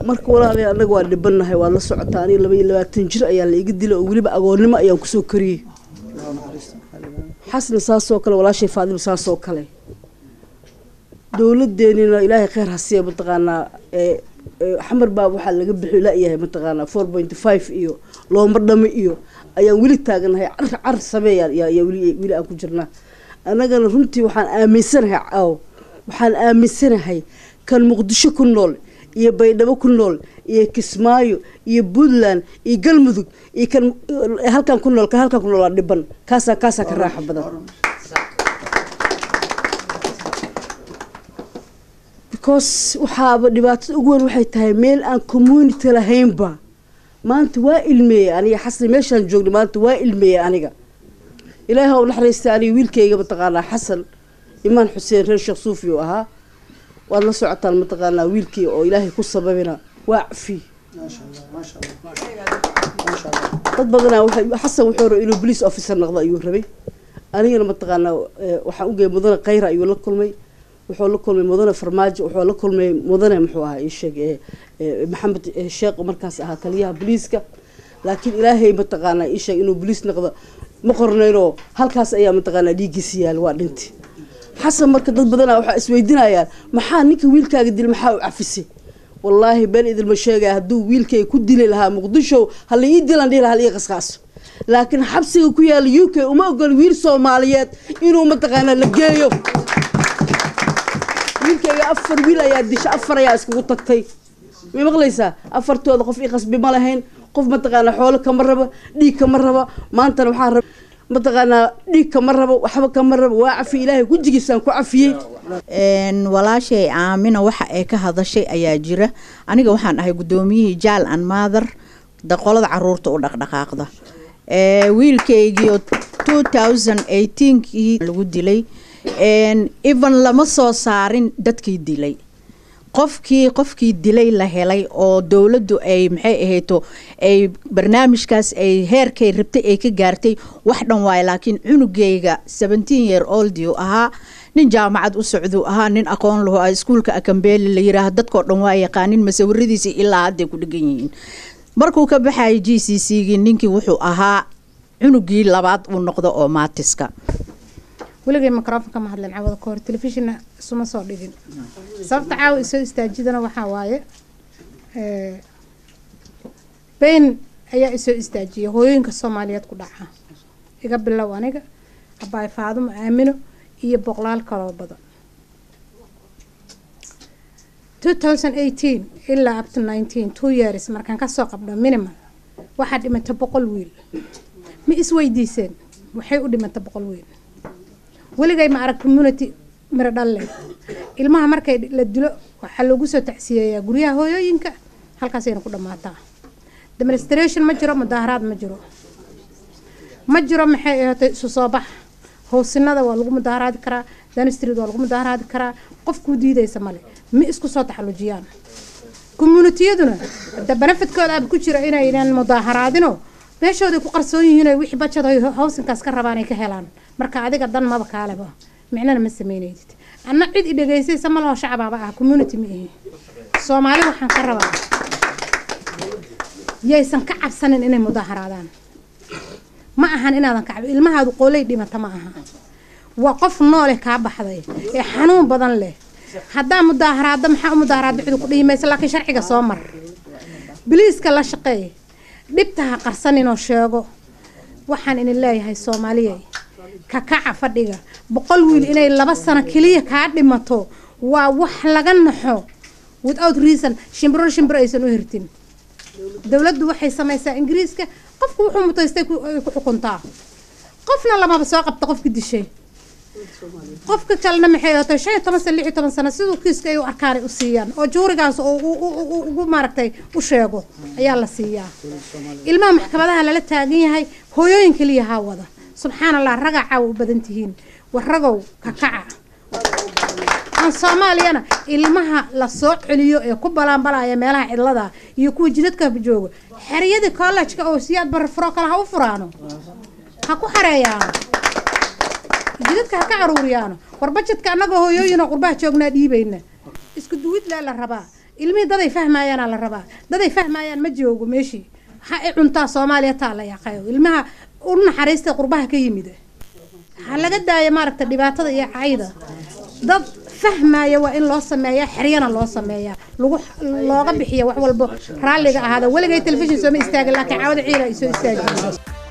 marka walaalayaal annaga waa dhibanahay waad la socotaa aniga laba iyo labaatan jir ayaa la iga dilay oo weliba agoonnimo ayaan kusoo koriyey xasna saasoo kale walaashay faadima saasoo kale dowladeenina ilaahay kheyr ha siiya mataqaanaa ee ee xamar baa waxaa laga bixi la-yahay mataqaanaa four point five iyo looma dhami iyo ayaan weli taaganahay car car sameeya yaa yaa weli weli aan ku jirnaa annagana runtii waxaan aaminsanahay caaw waxaan aaminsanahay kan muqdisho ku nool iyo baydhabo ku nool iyo kismaayo iyo puntland iyo galmudug iyo kan eh, halkan ku nool kan halkan ku nool waa dhiban kaasaa kaasaa ka raaxa badan because waxaaba dhibaatada ugu weyn waxay tahay meel aan community lahaynba maanta waa ilmeeyey aniga xasan meeshaan joogna maanta waa ilmeeyey aniga ilaahi ha u naxariista aniga wiilkayga mataqaanaa xasan imaan xuseen reer sheekh suufi uu ahaa waad la socotaan mataqaanaa wiilkii oo ilaahay ku sababina waa cafi dad badanaa waxay xasan wuxuu rabay inuu police officer noqdo ayuu rabay anigana mataqaanaa eh, waxaan u geeyay mudane khayra ayuu la kulmay wuxuu la kulmay mudane farmaajo wuxuu la kulmay mudane muxuu ahaa ii sheeg eh, eh, maxamed eh, sheekh oo markaas ahaa taliyaha booliiska laakiin ilaahay mataqaanaa ii sheeg inuu boliis noqdo ma qornaynoo halkaas ayaa mataqaanaa dhiiggiisi yaal waa dhinti xasan marka dad badanaa waxaa isweydiinayaan maxaa ninka wiilkaaga dil maxaa u cafisay wallaahi been idilma sheegaya hadduu wiilkay ku dili lahaa muqdisho hala ii dilan dhihi lahaa hala ii qasqaaso laakiin xabsiga ku yaala u k uma ogol wiil soomaaliyeed inuu mataqaanaa la geeyo wiilkayga afar wiil ayaa disha afar ayaa iskugu tagtay may maqlaysaa afartooda qof ii qasbi ma lahayn qof mataqaanaa xoolo kama rabo dhiig kama rabo maantana waxaa raba mataqaanaa dhiig kama rabo waxba kama rabo waa cafi ilaahay gujigiisaan ku cafiyey een walaashay aamina waxa ay ka hadashay ayaa jira aniga waxaan ahay guddoomiyihii jaal an maadar daqolada caruurta u dhaqdhaqaaqda ee wiilkaygii oo 2018kii lagu dilay een even lama soo saarin dadkii dilay qofkii qofkii dilay la helay oo dowladdu ay maxay ahayto ay barnaamijkaas ay heerkay rabtay ay ka gaartay wax dhan waaye laakiin cunugayga seventeen year old uu ahaa nin jaamacad u socduu ahaa nin aqoon lahu ah iskuulka akambeeli la yiraah dadkoo dhan waa yaqaanin masawiradiisa ilaa hadday ku dhegan yihiin markuu ka baxayay g c c gii ninkii wuxuu ahaa cunugii labaad uu noqdo oo maatiska weligay microfonka ma hadleen cawada ka hor telefishina isuma soo dhigin sababta caawa isoo istaajidana waxaa waaye eh, bayn ayaa isoo istaajiyay hooyooyinka soomaaliyeed ku dhaca iga bilow aniga abaay faadumo aamino iyo boqolaal kaloo badan 2018 ilaa up to 19 two years markaan kasoo qabno minimum waxaa dhimata boqol wiil ma isweydiiseen waxay u dhimata boqol wiil weligay ma arag community miro dhalle ilmaha markay la dilo waxaa loogu soo tacsiyeeyaa guryaha hooyooyinka halkaasayna ku dhammaataa demonstration ma jiro mudaaharaad ma jiro ma jiro maxay ahaatay isu soo bax howsinada waa lagu mudaaharaadi karaa danstreet waa lagu mudaaharaadi karaa qofkuu diidaysa male ma isku soo taxallujiyaan communitiyaduna hadda benefidkooda aaba ku jira inaynan mudaaharaadino meeshooday ku qarsoon yihiin oo wixii bajad ay howsinkaas ka rabaan ay ka helaan marka adiga dan maba kaaleba micnana ma sameynaydid anna cid i dhegaysaysa ma laho shacabaaba ah community ma ihi soomaali waxaan ka rabaa yaysan ka cabsanin inay mudaaharaadaan ma ahan inaadan ka cabin ilmahaadu qooley dhimata ma aha waa qof nooleh kaa baxday ee xanuun badan leh haddaa mudaaharaadda maxaa u mudaaharaadda cidu ku dhihi maysa laakiin sharciga soo mar biliiska la shaqeey dhibta ha qarsaninoo sheego waxaan idin leeyahay soomaaliyey kakaca fadhiga boqol wiil inay laba sano keliya kaa dhimato waa wax laga naxo without reason shimbiro shimbiro aysan u hirtin dowladdu waxay samaysaa ingiriiska qofku wuxuu mutaystay ku ay ku xukuntaa qofna lamaba soo qabta qofki dishay qofka kalena maxay ahaatay shan iyo toban sano lix iyo toban sano siduu kiiska ay u arkaan ay u siiyaan oo juurigaas oo u- u- u- ugu maaragtay u sheego ayaa la siiyaa ilmaha maxkamadaha lala taagan yahay hooyooyin keliya haa wada subxaan allah ragaa caawa u badan tihiin war ragow kakaca aan soomaaliyana ilmaha la soo celiyo ee ku balaanbalaya meelaha cidlada iyo kuwa jidadka jooga xeriyadii college-ka oo siyaad barafuro kale ha u furaano ha ku xareeyaano jidadka ha ka caruuriyaano war bajedka annagoo hooyooyinoo qurbaha joognaa dhiibayna isku duwid lee la rabaa ilmihii daday fahmayaanaa la rabaa daday fahmayaan ma joogo meeshii ha i cuntaa soomaaliya taa la yaqayo ilmaha u naxariista qurbaha ka yimid ha laga daaya maaragta dhibaatada iyo cayda dad fahmaya waa in loo sameeyaa xeryana loo sameeyaa lagu looga bixiya wax walbo raalliga ahaada weligay telefishin sooma istaagin laakiin caawada ciila ay soo istaagi